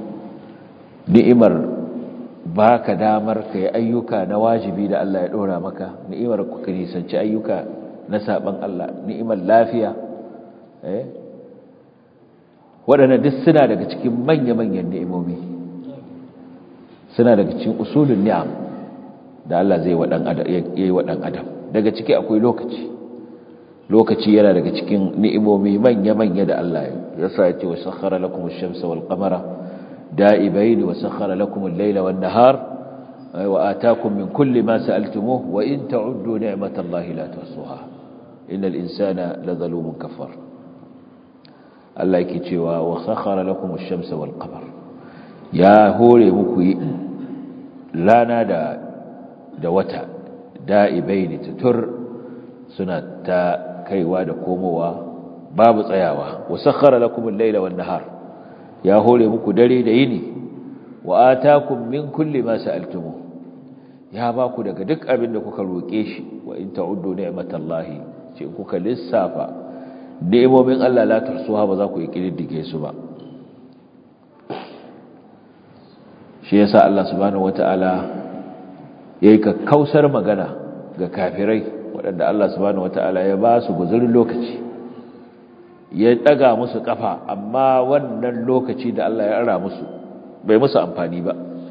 ni'imar baka damar ka yi ayyuka na wajibi da Allah ya dora maka ni'imar ku nisanci ayyuka na saban Allah ni'imar lafiya eh waɗannan duk suna daga cikin manya-manyan ni'imomi suna daga cikin usulun ni'am da Allah zai wa dan adam yayi wa dan adam daga ciki akwai lokaci lokaci yana daga cikin ni'imomi manya-manya da Allah ya sa ya ce wa sakhara lakum ash-shamsa wal qamara دائبين وسخر لكم الليل والنهار وآتاكم من كل ما سألتموه وإن تعدوا نعمة الله لا تحصوها إن الإنسان لظلوم كفر الله يكتوى وسخر لكم الشمس والقمر يا هولي مكوي لا نادى دوتا دائبين تتر سنة كيوا دكوموا باب صياوة وسخر لكم الليل والنهار ya hore muku dare da yini wa atakum min kulli ma sa'altumu ya ba ku daga duk abin da kuka roke shi wa in ta'uddu ni'matallahi ce kuka lissafa ni'imomin Allah la tuhsuha ba za ku yi kididdige su ba shi yasa Allah subhanahu wata'ala yayi kakkausar magana ga kafirai waɗanda Allah subhanahu wata'ala ya ba su guzurin lokaci ya daga musu kafa amma wannan lokaci da Allah ya ara musu bai musu amfani ba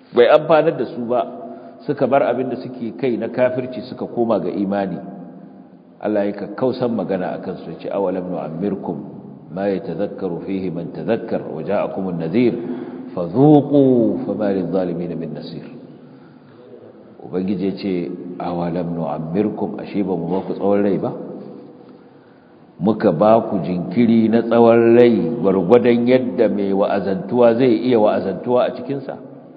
bai amfanar da su ba suka bar abin da suke kai na kafirci suka koma ga imani Allah ya kakkausan magana akan su ce awalam nu'ammirkum ma yatadhakkaru fihi man tadhakkar wa ja'akum an-nadhir fadhuqu fama lidh-dhalimin min nasir ubangije ce awalam nu'ammirkum ashe ba mu ba ku tsawon rai ba muka ba ku jinkiri na tsawon rai gwargwadon yadda mai wa'azantuwa zai iya wa'azantuwa a cikinsa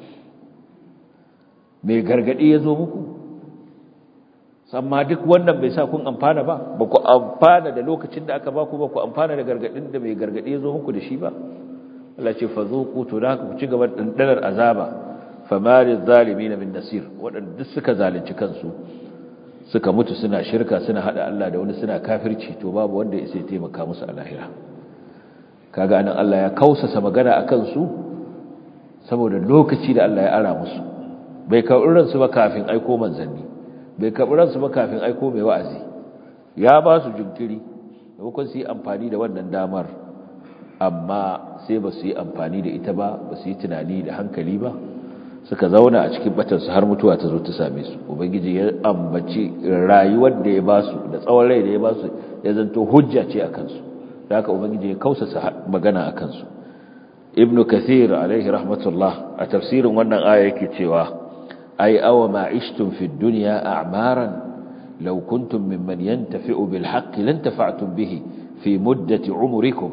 mai gargadi ya zo muku amma duk wannan bai sa kun amfana ba ba ku amfana da lokacin da aka ba ku ba ku amfana da gargadin da mai gargadi ya zo muku da shi ba Allah ce fa zuqu to da ku ci gaba da dandanar azaba famari zalimin min nasir wadanda duk suka zalunci kansu suka mutu suna shirka suna hada Allah da wani suna kafirci to babu wanda ya sai taimaka musu a lahira kaga anan Allah ya kausasa magana akan su saboda lokaci da Allah ya ara musu bai kaurin su ba kafin aiko manzanni bai karɓi ransu ba kafin aiko mai wa'azi ya ba su jinkiri maimakon su yi amfani da wannan damar amma sai ba su yi amfani da ita ba ba su yi tunani da hankali ba suka zauna a cikin batansu har mutuwa ta zo ta same su ubangiji ya ambaci rayuwar da ya ba su da tsawon rai da ya ba su ya zanto hujja ce a kansu da haka ubangiji ya kausasa magana a kansu ibnu kathir alaihi rahmatullah a tafsirin wannan aya yake cewa أي أو ما عشتم في الدنيا أعمارا لو كنتم ممن ينتفع بالحق لانتفعتم به في مدة عمركم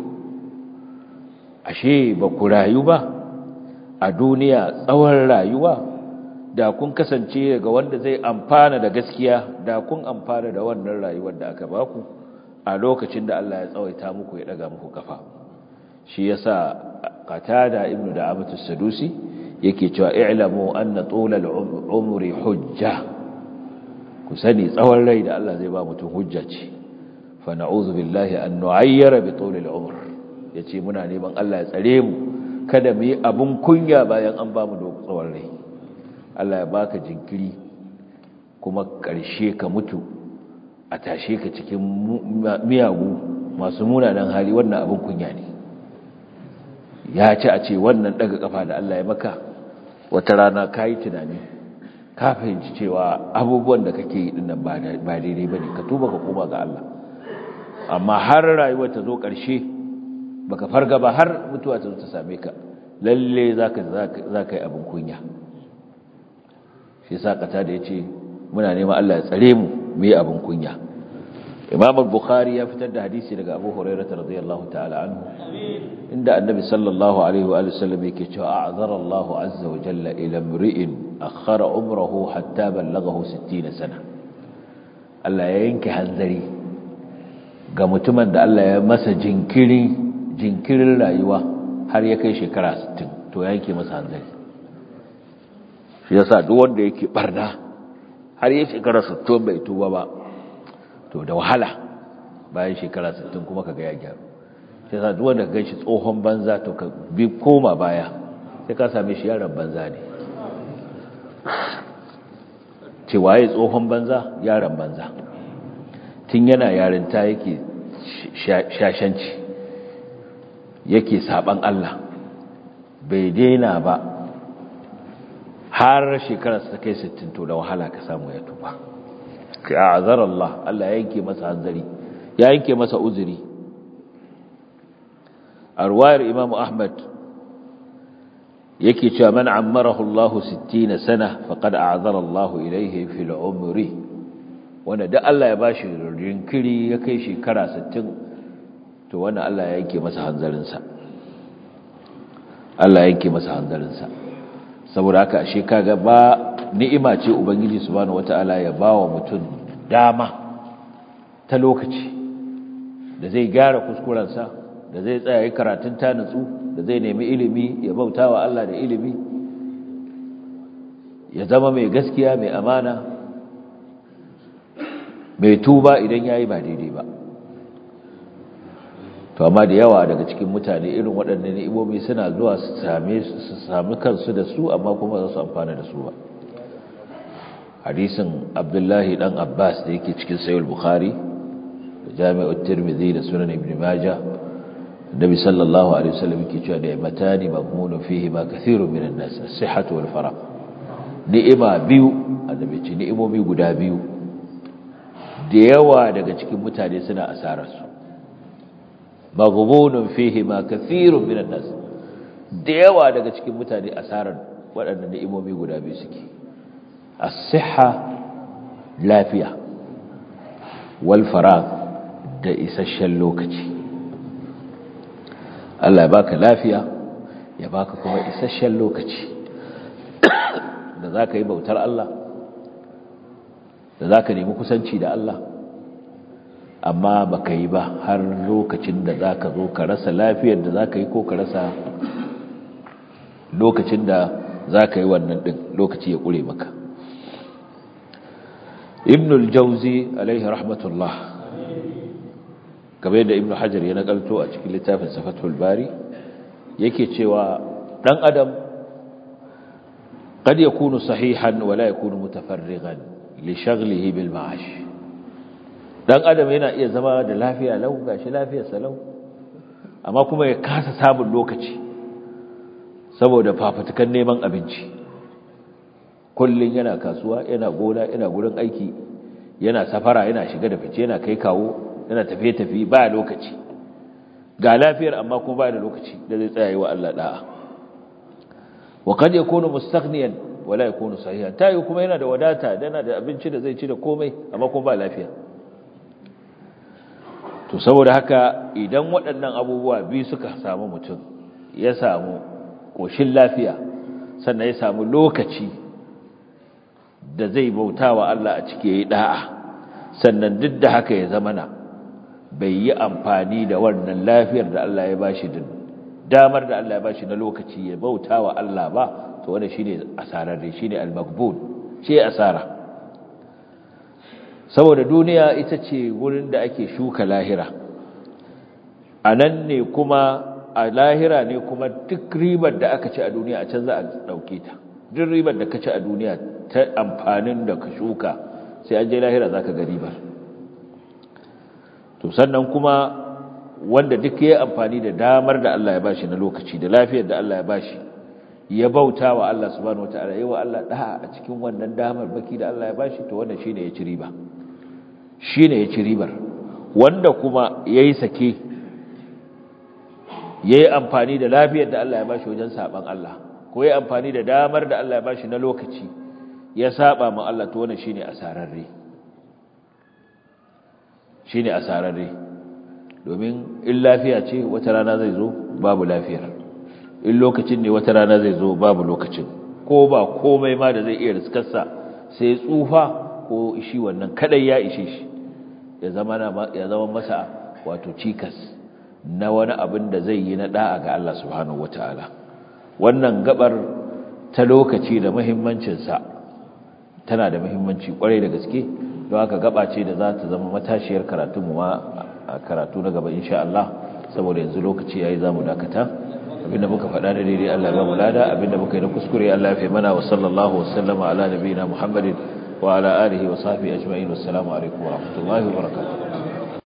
أشي بكرايوبا الدنيا tsawon rayuwa da kun kasance ga wanda zai amfana da gaskiya da kun amfana da wannan rayuwar da aka baku a lokacin da Allah ya tsawaita muku ya daga muku kafa shi yasa qatada ibnu da'amatu sadusi yake cewa i'lamu anna tulal umri hujja ku sani tsawon rai da Allah zai ba mutum hujja ce fa na'udhu billahi an nu'ayyara bi tulil umr yace muna neman Allah ya tsare mu kada mu yi abun kunya bayan an ba mu tsawon rai Allah ya baka jinkiri kuma karshe ka mutu a tashe ka cikin miyagu masu munanan hali wannan abun kunya ne ya ci a ce wannan daga kafa da Allah ya maka wata rana ka yi tunani ka fahimci cewa abubuwan da kake yi dinnan ba daidai ba ne ka tuba ka koma ga Allah amma har rayuwar ta zo ƙarshe baka farga ba har mutuwa ta zo ta same ka lalle za ka yi abin kunya shi sa kata da ya ce muna neman Allah ya tsare mu mu yi abin kunya imam al-bukhari ya fitar da hadisi daga abu hurairah radiyallahu ta'ala anhu inda annabi sallallahu alaihi wa sallam yake cewa a'zara Allah azza wa jalla ila imri'in akhara umrahu hatta ballaghahu 60 sana Allah ya yanke hanzari ga mutumin da Allah ya masa jinkiri jinkirin rayuwa har ya kai shekara 60 to ya yanke masa hanzari shi yasa duk wanda yake barna har ya shekara 60 bai tuba ba to da wahala bayan shekara 60 kuma kaga ya gyaru sai sa duk wanda ka ganshi tsohon banza to ka bi koma baya sai ka same shi yaron banza ne ce waye tsohon banza yaron banza tun yana yarinta yake shashanci yake saban Allah bai daina ba har shekarar ta kai 60 to da wahala ka samu ya tuba ka azar Allah Allah ya yanke masa hanzari ya yanke masa uzuri a ruwayar Imam Ahmad yake cewa man ammarahu Allah 60 sana faqad a'zara Allah ilayhi fil umri wanda da Allah ya bashi rinkiri ya kai shekara 60 to wannan Allah ya yanke masa hanzarin sa Allah ya yanke masa hanzarin sa saboda haka ashe kaga ba ni'ima ce ubangiji subhanahu wataala ya bawa mutum dama ta lokaci da zai gyara kuskurensa da zai tsaya yi karatun ta nutsu da zai nemi ilimi ya bauta wa Allah da ilimi ya zama mai gaskiya mai amana mai tuba idan yayi ba daidai ba to amma da yawa daga cikin mutane irin waɗannan ni'imomi suna zuwa su same su sami kansu da su amma kuma za su amfana da su ba hadisin abdullahi dan abbas da yake cikin sayul bukhari da jami'ar tirmidhi da sunan ibn majah Nabi sallallahu alaihi wasallam yake cewa ni'matani maghmunun fihi ma kathirun minan nas as-sihhatu wal farah ni'ima biyu annabi ce ni'imomi guda biyu da yawa daga cikin mutane suna asarar su maghmunun fihi ma kathirun minan nas da yawa daga cikin mutane asarar waɗannan ni'imomi guda biyu suke as-sihha lafiya wal faragh da isasshen lokaci Allah ya baka lafiya ya baka kuma isasshen lokaci da zaka yi bautar Allah da zaka nemi kusanci da Allah amma baka yi ba har lokacin da zaka zo ka rasa lafiyar da zaka yi ko ka rasa lokacin da zaka yi wannan din lokaci ya kure maka ibn al-jawzi alaihi rahmatullah kamar yadda ibn hajar ya nakalto a cikin littafin safatul bari yake cewa dan adam kad yakunu sahihan wala yakunu mutafarrigan li shaghlihi bil ma'ash dan adam yana iya zama da lafiya lau gashi lafiyar salau amma kuma ya kasa samun lokaci saboda fafutukan neman abinci kullun yana kasuwa yana gona yana gurin aiki yana safara yana shiga da fice yana kai kawo yana tafiye-tafiye ba lokaci ga lafiyar amma kuma ba da lokaci da zai tsaya wa Allah da'a wa kad yakunu mustaghniyan wala yakunu sahihan tayi kuma yana da wadata yana da abinci da zai ci da komai amma kuma ba lafiya to saboda haka idan waɗannan abubuwa biyu suka samu mutum ya samu koshin lafiya sannan ya samu lokaci da zai bautawa Allah a cike yi da'a sannan duk da haka ya zama na bai yi amfani da wannan lafiyar da Allah ya bashi da damar da Allah ya bashi na lokaci ya bauta wa Allah ba to wanda shine asararre shine al-maqbul shi asara saboda duniya ita ce wurin da ake shuka lahira anan ne kuma a lahira ne kuma duk ribar da aka ci a duniya a can za a dauke ta duk ribar da ka ci a duniya ta amfanin da ka shuka sai an je lahira zaka ga ribar to sannan kuma wanda duk ya amfani da damar da Allah ya bashi na lokaci da lafiyar da Allah ya bashi ya bauta wa Allah subhanahu wataala yawa Allah da a cikin wannan damar baki da Allah ya bashi to wannan shine ya ci riba shine ya ci ribar wanda kuma yayi sake yayi amfani da lafiyar da Allah ya bashi wajen saban Allah ko yayi amfani da damar da Allah ya bashi na lokaci ya saba ma Allah to wannan shine asararre shi ne asararre domin in lafiya ce wata rana zai zo babu lafiyar in lokacin ne wata rana zai zo babu lokacin ko ba komai ma da zai iya riskarsa sai tsufa ko shi wannan kadai ya ishe shi ya zama masa wato cikas na wani abin da zai yi na da'a ga Allah subhanahu wata'ala wannan gabar ta lokaci da muhimmancinsa tana da muhimmanci kwarai da gaske don haka gaba ce da za ta zama matashiyar karatu mu ma a karatu na gaba insha Allah saboda yanzu lokaci yayi zamu dakata abinda muka faɗa da daidai Allah ya ba mu lada abinda muka yi na kuskure Allah ya fi mana wa sallallahu wa sallama ala nabiyina Muhammadin wa ala alihi wa sahbihi ajma'in wassalamu alaikum wa rahmatullahi wa barakatuh